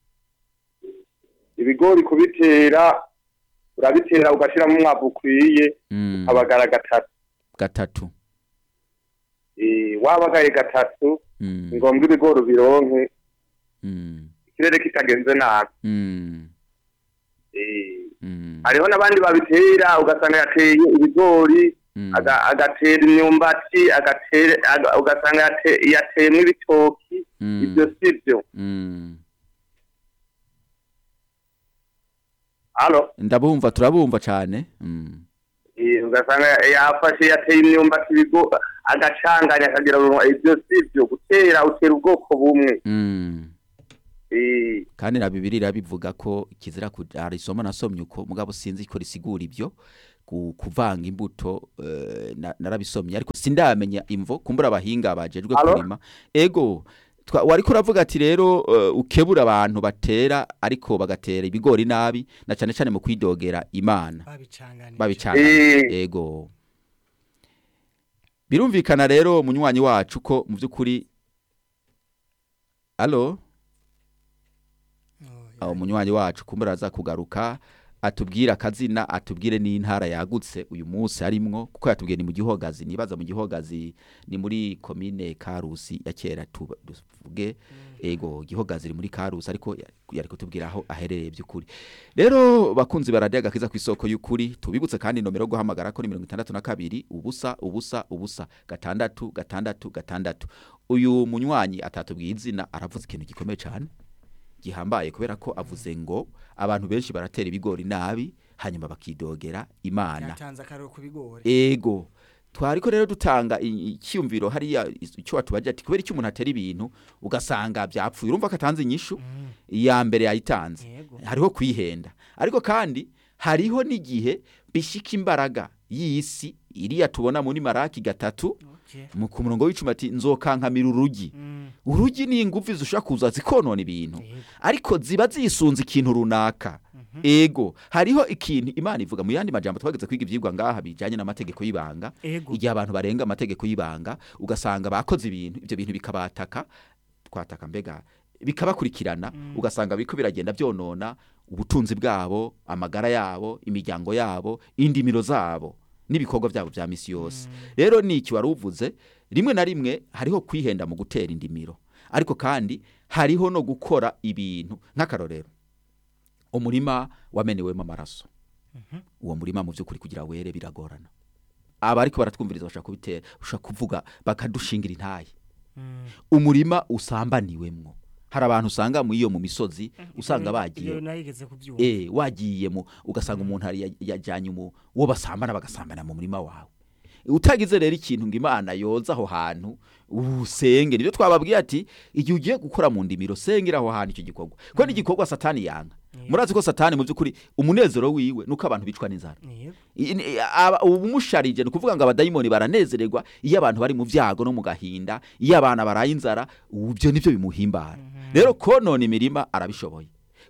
ibigori kubitera urabitera ugashyiramo umwavu ukwiye mm, abagara gatatu gatatu Eh, wabagaye gatatu mm, ni ngombwa ibigori ubironke mm, ikirere kitagenze nabi mm, Eh, Mm. hariho n'abandi babitera ugasanga yateye ibigori Mm. aga- agatera imyumbati agatera aga- ugasanga yate- yateyemo ibitoki Mm. ibyo si byo Mm. halo ndabumva turabumva cyane Mm. Eh, ugasanga yafashe yateye imyumbati ibigo agacanganya akagira ngo ibyo si byo gutera utera ubwoko bumwe Mm. Eh, kandi na bibiri irabivuga ko kizira hari isomo nasomye uko mugabo sinzi ko risigura ibyo ku- kuvanga imbuto eh, na- narabisomye ariko sindamenya imvo kumbura abahinga bajejwe Alo? kurima ego twa- wariko uravuga ati rero eh, ukebura abantu batera ariko bagatera ibigori nabi na cyane cyane mu kwidogera imana babicanganije babicanga Eh. ego birumvikana rero munywanyi wacu ko mu by'ukuri alo Oh, aho munywanyi wacu kumbura aza kugaruka atubwire akazina atubwire n'intara yagutse uyu munsi harimwo kuko yatubwiye ni mu gihogazi nibaza mu gihogazi ni muri komine karusi ya kera tuba- tuvuge ego gihogazi iri muri karusi ariko ya- yari kutubwira aho aherereye by'ukuri rero bakunzi baradiyo agakiza ku isoko y'ukuri tubibutse kandi nomero yo guhamagara ko ni mirongo itandatu na kabiri ubusa ubusa ubusa gatandatu gatandatu gatandatu uyu munywanyi atatubwiye izina aravuze ikintu gikomeye cyane gihambaye kubera ko avuze ngo abantu benshi baratera ibigori nabi hanyuma bakidogera imana yatanze akarero ku bigori ego twariko rero dutanga i- icyumviro hariya is- icyo watubaje ati kubera icyo umuntu atera ibintu ugasanga byapfuye urumva ko atanze inyishu iya mbere yayitanze Yego. hariho kwihenda ariko kandi hariho n'igihe bishika imbaraga y'isi iriya tubona muri maraki gatatu Okay. mu ku murongo w'icumi ati nzokankamira urugi Mm. urugi ni ingufu zishobora kuza zikonona ibintu Yego. ariko ziba zisunze ikintu runaka ego hariho ikintu imana ivuga mu yandi majambo twageze kwiga ibyigwa ngaha bijyanye n'amategeko y'ibanga Ego. igihe abantu barenga amategeko y'ibanga ugasanga bakoze ibintu ibyo bintu bikabataka twataka mbega bikabakurikirana ugasanga biriko biragenda byonona ubutunzi bwabo amagara yabo imiryango yabo indimiro zabo n'ibikorwa byabo bya misi yose rero ni iki wari uvuze rimwe na rimwe hariho kwihenda mu gutera indimiro ariko kandi hariho no gukora ibintu nk'akarorero umurima wamenewemo amaraso uwo murima mu by'ukuri kugira were biragorana aba ariko baratwumviriza bashaka kubitera bashaka kuvuga bakadushingira intaye Mm. umurima usambaniwemwo hari abantu usanga mu iyo mu misozi usanga Ibyo- bagiye ibyo nayigeze kubyumva eh wagiye mu ugasanga umuntu hari ya- yajyanye mu uwo basambana bagasambana mu murima wawe utagize rero ikintu ngo imana yoza aho hantu usenge nibyo twababwiye ati igihe ugiye gukora mu ndimiro sengera aho hantu icyo gikorwa kuko ni igikorwa satani yanga murazi ko satani mu by'ukuri umunezero wiwe nuko abantu bicwa n'inzara Yego. I- ni- aba- ubumusharije ni ukuvuga ngo abadayimoni baranezererwa iyo abantu bari mu byago no mu gahinda iyo abana baraye inzara ibyo nibyo bimuhimbara rero konona imirima arabishoboye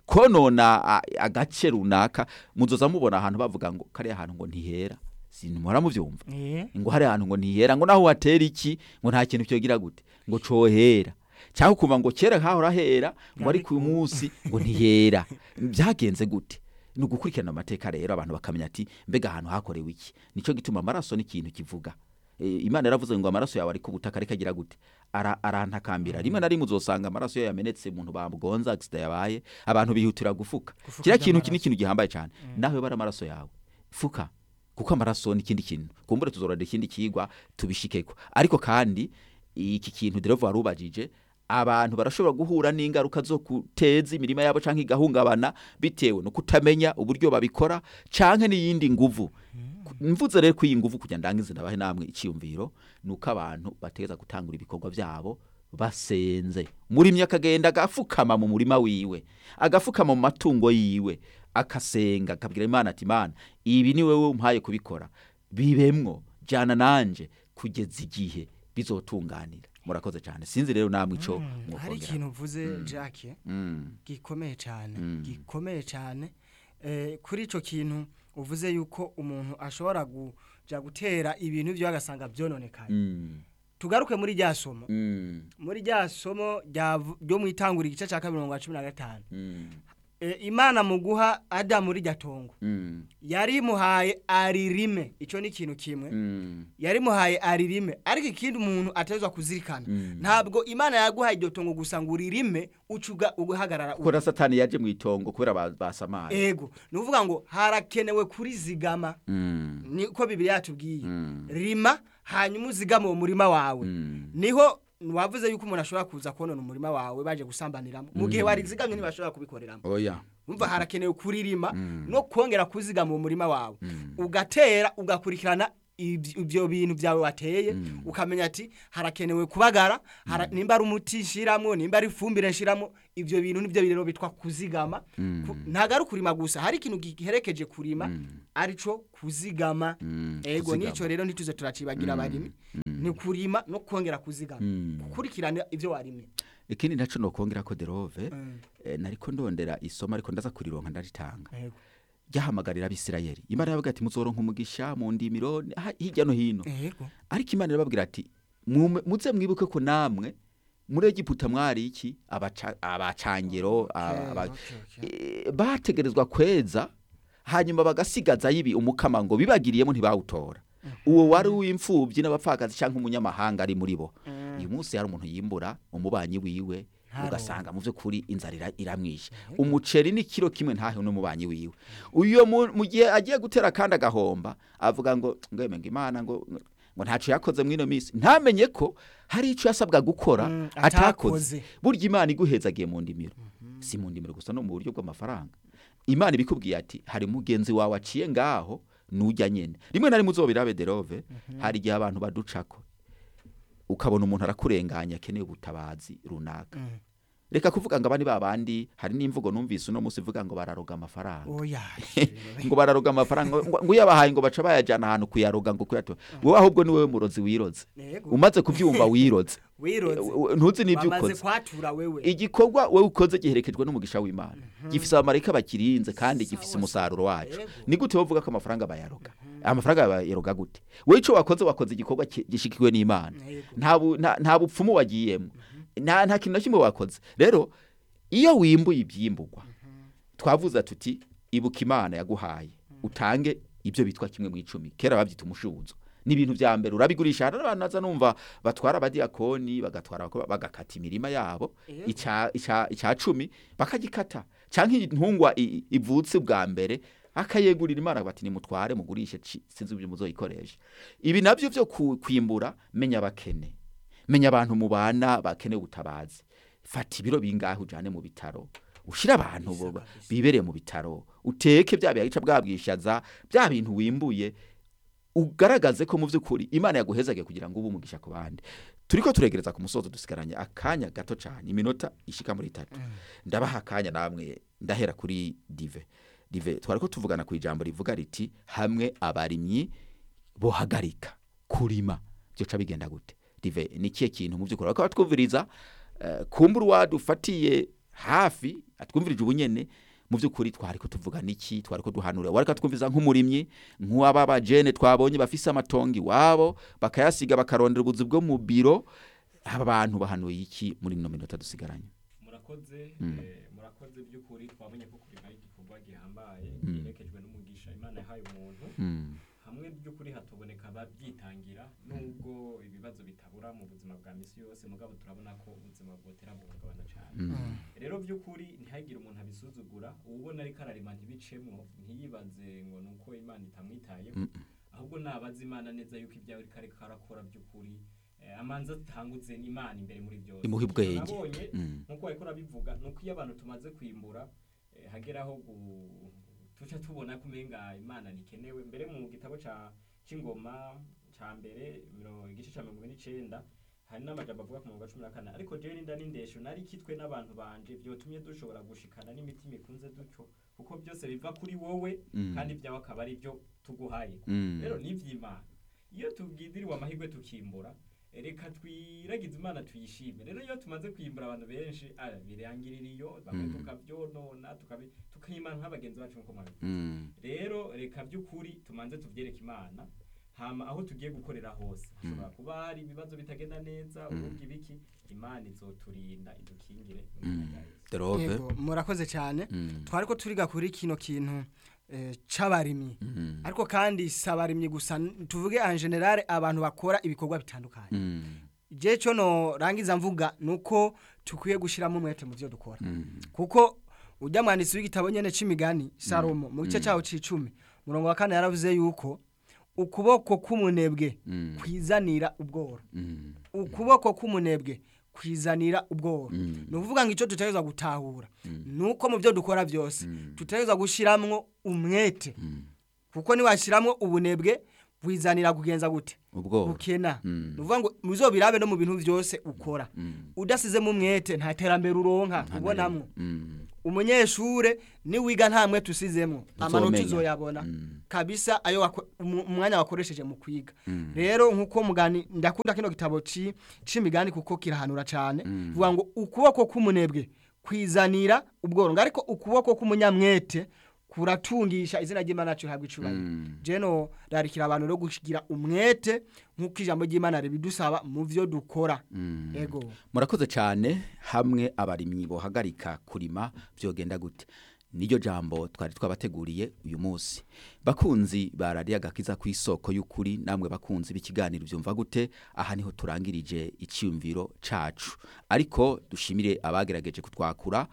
konona a- agace runaka muzoza mubona ahantu bavuga ngo kariya hantu ngo ntihera sinumara mubyumva Eh. ngo hari ahantu ngo ntihera ngo naho watera iki ngo nta kintu cyogira gute ngo cohera cyangwa ukumva ngo kera hahora hera ngo ariko uyu munsi ngo ntihera byagenze gute ni ugukurikirana amateka rero abantu bakamenya ati mbega ahantu hakorewe iki nicyo gituma amaraso ni ikintu kivuga E, imana yaravuze ngo amaraso yawe ari ku butaka ariko agira gute Ara- arantakambira rimwe na rimwe uzosanga amaraso iyo yamenetse umuntu bamugonza agisida yabaye abantu bihutira gufuka Gufuka kiriya kintu iby'amaraso. iki ni ikintu gihambaye cyane nawe bara amaraso yawe fuka kuko amaraso ni ikindi kintu kumbure tuzorora ikindi kigwa tubishikeko ariko kandi iki kintu derevo warubajije abantu barashobora guhura n'ingaruka zo guteza imirima yabo canke igahungabana bitewe no kutamenya uburyo babikora canke n'iyindi nguvu mvuze rero ko iyi nguvu kugira ndangize ndabahe namwe iciyumviro nuko abantu bategeza gutangura ibikorwa byabo basenze murimyi akagenda agafukama mu murima wiwe agafukama mu matungo yiwe akasenga akabwira imana ati imana ibi ni wowe umpaye kubikora bibemwo jana nanje kugeza igihe bizotunganira murakoze cyane sinzi rero namwe ico hari mwokongera ikintu uvuze Jacques Mm, gikomeye cyane Mm. gikomeye cyane Eh, kuri icyo kintu uvuze yuko umuntu ashobora kuja gutera ibintu byo agasanga byononekaye mm, tugaruke muri rya somo mm, muri rya somo ryavu- ryo mu itangura igice cya kabiri mirongo cumi na gatanu mm, Eh, imana mu guha adamu rirya tongo Mm, yarimuhaye aririme icyo ni ikintu kimwe mm, yarimuhaye aririme ariko ikindi umuntu atezwa kuzirikana ntabwo imana yaguhaye iryo tongo gusa ngo uririme ucuga ugahagarara kuko na satani yaje mu itongo kubera ba- basamaye ego ni ukuvuga ngo harakenewe kurizigama Mm, niko bibiri yatubwiye Mm. rima hanyuma uzigame uwo murima wawe mm, niho wavuze yuko umuntu ashobora kuza konona umurima wawe baje gusambaniramo mu gihe warizigamye ntibashobora kubikoreramo oya umva harakenewe kuririma no kongera kuzigama mu murima wawe ugatera ugakurikirana ibyo ibyo bintu byawe wateye ukamenya ati harakenewe kubagara hara- nimba ari umuti nshiramwo nimba ari ifumbire nshiramwo ibyo bintu nibyo rero bitwa kuzigama Ku- ntabwo ari ukurima gusa hari ikintu giherekeje kurima arico kuzigama Mm, ego kuzigama. nico rero ntituze turacibagira abarimi ni kurima no kongera kuzigama Mm. gukurikirana ibyo warimye ikindi naco nokongera ko derove Mm. eh, nariko ndondera isomo ariko ndaza kurironka ndaritanga Ego. ryahamagarira abisirayeli imana yavuga ati muzoronka umugisha mu ndimiro ha- hirya no hino Ego. ariko imana irababwira ati "Mume- muze mwibuke ko namwe muri egiputa mwari iki Abaca- abacangero aba- aba- okay, okay. Eh, bategerezwa kweza hanyuma bagasigaza yibi umukama ngo bibagiriyemo ntibawutora uwo wari uw'imfubyi n'abapfakazi cyangwa umunyamahanga ari muri bo uyu munsi hari umuntu yimbura umubanyi wiwe Ntaronke. ugasanga mu by'ukuri inzara ira- iramwishe umuceri ni kiro kimwe ntahe n'umubanyi wiwe uyo mu mu gihe agiye gutera kandi agahomba avuga ngo ngweme ngo imana ngo ngo ntaco yakoze mwino minsi ntamenye ko hari ico yasabwa gukora Mm, atakoze atakoze. burya imana iguhezagiye mu ndimiro si mu ndimiro gusa no mu buryo bw'amafaranga imana ibikubwiye ati hari mugenzi wawe aciye ngaho nujya nyene rimwe na rimwe uzobirabe derove hari igihe abantu baducako ukabona umuntu arakurenganya akeneye ubutabazi runaka reka kuvuga ngo abandi babandi hari n'imvugo numvise uno munsi ivuga ngo bararoga amafaranga oya ngo bararoga amafaranga ngo ngo uyabahaye ngo baca bayajyana ahantu kuyaroga ngo kuyatora wowe ahubwo ni wowe murozi wiroze Yego. umaze kubyumva wiroze wiroze Eh, ntuzi n'ibyo wamaze ukoze kwatura wewe igikorwa wowe ukoze giherekejwe n'umugisha w'imana gifise abamarayika bakirinze kandi gifise Sawa, umusaruro wacu Yego. ni gute wovuga ko amafaranga bayaroga amafaranga bayaroga gute wowe ico wakoze wakoze igikorwa ki- gishikiwe n'imana Yego. nta bu- nta- nta bupfumu wagiyemo nta nta kintu na kimwe wakoze rero iyo wimbuye ibyimburwa twavuze tuti ibuka imana yaguhaye utange ibyo bitwa kimwe mu icumi kera babyita umushubuzo ni ibintu bya mbere urabigurisha hari n'abantu naza numva batwara abadiyakoni bagatwara abakobwa, bagakata imirima yabo Yego. ica ica- ica cumi bakagikata cyangwa intungwa i- ivutse bwa mbere akayegurira imana bati nimutware mugurishe ci- sinzi ibyo muzoyikoresha ibi nabyo byo ku- kwimbura menya abakene menya abantu mubana bakeneye ubutabazi fata ibiro bingahe ujane mu bitaro ushira abantu bo- bibereye mu bitaro uteke bya bica bwabwishaza bya bintu wimbuye ugaragaze ko mu by'ukuri imana yaguhezaga kugira ngo ube umugisha ku bandi turiko turegereza ku musozo dusigaranye akanya gato cyane iminota ishika muri itatu ndabaha akanya namwe ndahera kuri dive dive twari ko tuvugana ku ijambo rivuga riti hamwe abarimyi bohagarika kurima byoca bigenda gute dive ni kihe kintu mu by'ukuri bakaba twumviriza eh, kumbura uwadufatiye hafi atwumvirije ubunyene mu by'ukuri twari ko tuvuga niki twari ko duhanura wari katwumviza nk'umurimyi nk'uwaba bajene twabonye bafise amatongo iwabo bakayasiga bakarondera ubuzi bwo mu biro aba bantu bahanuye iki muri ino minota dusigaranye murakoze Mm. eh, murakoze by'ukuri twabonye ko kurima ari igikorwa gihambaye Mm. giherekejwe n'umugisha imana yahaye umuntu Mm, hamwe by'ukuri hatoboneka ababyitangira nubwo ibibazo bitabura mu buzima bwa misi yose mugabo turabona ko ubuzima bwotera buhungabana cyane mm, rero by'ukuri ntihagire umuntu abisuzugura uwubona ariko ararima ntibicemo ntiyibaze ngo ni uko imana itamwitayeho Mm. ahubwo nabaza imana neza yuko ibyawe ariko ariko arakora by'ukuri eh, amanza atangutse n'imana imbere muri byose Imuhe ubwenge. nabonye mm, nkuko ariko urabivuga ni uko iyo abantu tumaze kwimbura eh, hageraho gu- tuca tubona ko umenga imana ntikenewe mbere mu gitabo ca c'ingoma ca mbere miro- igice ca mirongo ine n'icenda hari n'amajambo avuga ku murongo wa cumi na kane ariko jewe n'inda n'indesho nari kitwe n'abantu banje vyotumye dushobora gushikana n'imitima ikunze dutyo kuko byose biva kuri wowe Mm. kandi ibyawe akaba ari byo tuguhaye mm. rero ni iby'imana iyo tubwidiriwe amahirwe tukimbura reka twiragize imana tuyishime rero iyo tumaze kwimbura abantu benshi ah, birangirira iyo bamwe Mm. tukabyonona tukabi- tukayimana nk'abagenzi bacu nk'uko mwabivuze Mm, rero reka by'ukuri tumanze tubyereke imana hama aho tugiye gukorera hose hashobora kuba hari ibibazo bitagenda neza ubundi ibiki imana izoturinda idukingire mu izina rya Yesu. derove Yego, murakoze cyane Mm. twari ko turiga kuri kino kintu eh, c'abarimyi Mm. ariko kandi si abarimyi gusa n- tuvuge en general abantu bakora ibikorwa bitandukanye Mm. je cyo no rangiza mvuga nuko tukwiye gushiramo umwete mu byo dukora Mm. kuko ujya mwanditsi w'igitabo nyene c'imigani Salomo mu gice cyawo c'icumi murongo wa kane yaravuze yuko ukuboko k'umunebwe Mm. kwizanira ubworo Mm. ukuboko k'umunebwe kwizanira ubworo Mm. ni ukuvuga ngo icyo dutegerezwa gutahura ni uko mu byo dukora byose dutegerezwa gushyiramo umwete Mm. kuko niwashyiramo ubunebwe wizanira kugenza gute ubworo bukena Mm. ni ukuvuga ngo muzobirabe no mu bintu byose ukora Mm. udasizemo umwete nta terambere uronka Nta na ubonamwo rimwe. Mm. umunyeshure niwiga nta mwete usizemo amanota Uzomenya. uzoyabona Mm. kabisa ayo wako- umu- umwanya wakoresheje mu kwiga Mm. rero nkuko mugani ndakunda kino gitabo ci c'imigani kuko kirahanura cyane Mm. vuga ngo ukuboko k'umunebwe kwizanira ubworongo ariko ukuboko k'umunyamwete kuratungisha izina ry'Imana yacu rihabwa icubahiro Mm. jeno rarikira abantu rero kugira umwete nk'uko ijambo ry'Imana ribidusaba mu vyo dukora Mm. ego murakoze cyane hamwe abarimyi bohagarika kurima byogenda gute niryo jambo twari twabateguriye uyu munsi bakunzi barariye agakiza ku isoko y'ukuri namwe bakunzi b'ikiganiro byumva gute aha niho turangirije icyumviro cacu ariko dushimire abagerageje kutwakura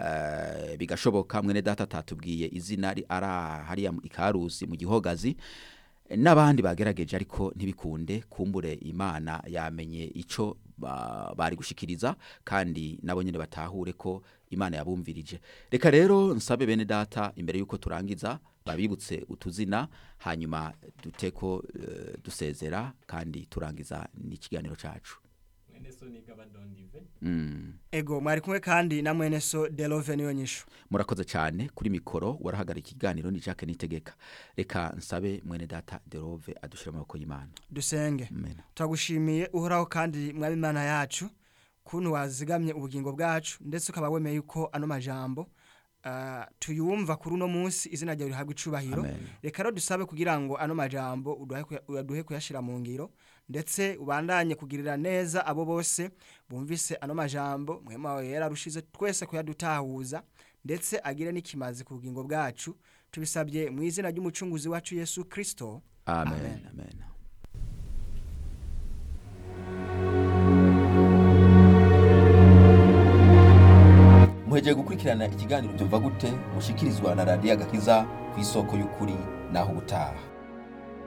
eh, bigashoboka mwene data atatubwiye izina ari ari hariya mu ikarusi mu gihogazi n'abandi bagerageje ariko ntibikunde kumbure imana yamenye icyo ba- bari gushikiriza kandi nabo nyine batahure ko imana yabumvirije reka rero nsabe bene data imbere y'uko turangiza babibutse utuzina hanyuma duteko eh, dusezera kandi turangiza n'ikiganiro cacu mwene so niga badondive mm. ego mwari kumwe kandi na mwene so Delove niyo nyishu murakoze cyane kuri mikoro warahagarika ikiganiro ni Jacques Nitegeka reka nsabe mwene data Derove adushira mu maboko y'Imana dusenge amen turagushimiye uhoraho kandi mwaba imana yacu kuntu wazigamye ubugingo bwacu ndetse ukaba wemeye yuko ano majambo ah, tuyumva kuri uno munsi izina ryawe rihabwa icubahiro Amen. reka rero dusabe kugira ngo ano majambo uduhe kuya- uyaduhe kuyashyira mu ngiro ndetse ubandanye kugirira neza abo bose bumvise ano majambo mwema wawe yararushize twese kuyadutahuza ndetse agire n'ikimazi ku bugingo bwacu tubisabye mu izina ry'umucunguzi wacu yesu kirisito amen amen muhegeye gukurikirana ikiganiro byumva gute mushikirizwa na radiyo agakiza ku isoko y'ukuri naho ubutaha